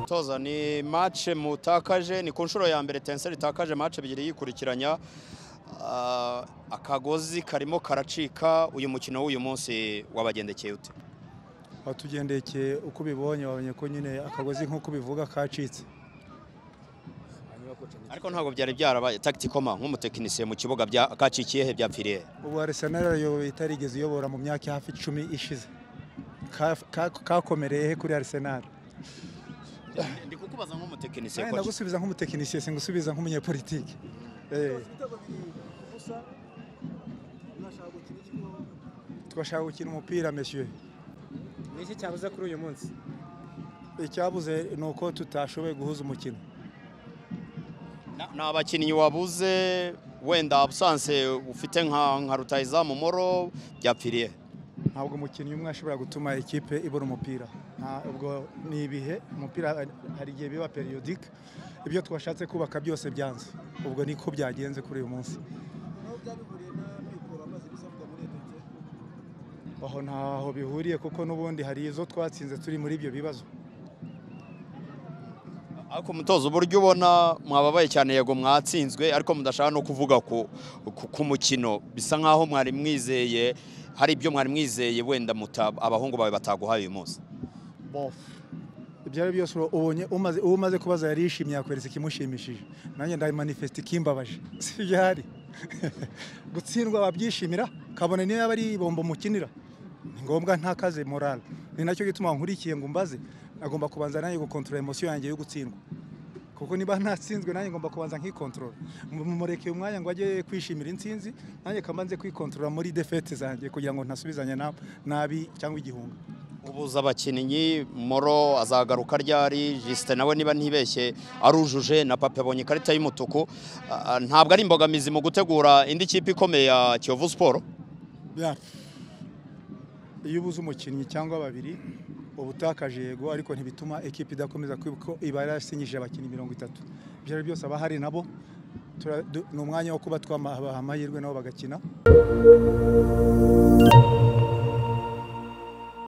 toza ni match mutakaje ni ku nshuro ya mbere tenseri itakaje match ebyiri yikurikiranya Ah, akagozi karimo karacika uyu mukino w'uyu munsi wabagendekeye ute watugendekeye uko ubibonye wabonye ko nyine akagozi nk'uko ubivuga kacitse ariko ntabwo byari byarabaye tacticoma nk'umutekinisiye mu kibuga bya- kacikiye he byapfiriye he? ubu Arsenal ayoboye itarigeze iyobora mu myaka hafi icumi ishize Ka- ka- kakomereye he kuri Arsenal ndi kukubaza nk'umutekinisiye Eh, ko ndagusubiza nk'umutekinisiye singusubiza nk'umunyepolitiki Eh, twashaka gukina umupira meshyuye ni iki cyabuze kuri uyu munsi icyabuze ni uko tutashoboye guhuza umukino Na- ni abakinnyi wabuze wenda abusanse ufite nka nka rutayizamu moro byapfiriye he? ntabwo umukinnyi umwe ashobora gutuma ikipe ibura umupira ntabwo ni ibihe umupira hari igihe biba periyodike ibyo twashatse kubaka byose byanze ubwo niko byagenze kuri uyu munsi aho ntaho bihuriye kuko n'ubundi hari izo twatsinze turi muri ibyo bibazo ariko umutozo uburyo ubona mwababaye cyane yego mwatsinzwe ariko mudashaka no kuvuga ku ku- ku mukino bisa nkaho mwari mwizeye hari ibyo mwari mwizeye wenda muta abahungu bawe bataguhaye uyu munsi ibyo ari byo byose ubonye umaze uwo umaze kubaza yari yishimye yakweretse ikimushimishije nanjye ndayimanifesita ikimbabaje si ibyo ahari gutsindwa wabyishimira kabone niyo yaba ari bombo mukinira ni ngombwa ntakaze morale ni nacyo gituma nkurikiye ngo umbaze agomba kubanza nanjye gukontorora emosiyo yanjye yo gutsindwa kuko niba ntatsinzwe nanjye ngomba kubanza nkikontorora mumurekeye umwanya ngo ajye kwishimira intsinzi nanjye kamanze kwikontorora muri defete zanjye kugira ngo ntasubizanye na- nabi cyangwa igihunga ubuza abakinnyi moro azagaruka ryari jisite nawe niba ntibeshye arujuje na pape abonye ikarita y'umutuku Ah, ntabwo ari imbogamizi mu gutegura indi kipe ikomeye ya kiyovu siporo Ya. iyo ubuze umukinnyi cyangwa babiri uba utakaje yego ariko ntibituma ekipa idakomeza kwibuka ko iba yarasinyije abakinnyi mirongo itatu ibyo ari byo byose abahari nabo tura- du- ni umwanya wo kuba twabaha amahirwe nabo bagakina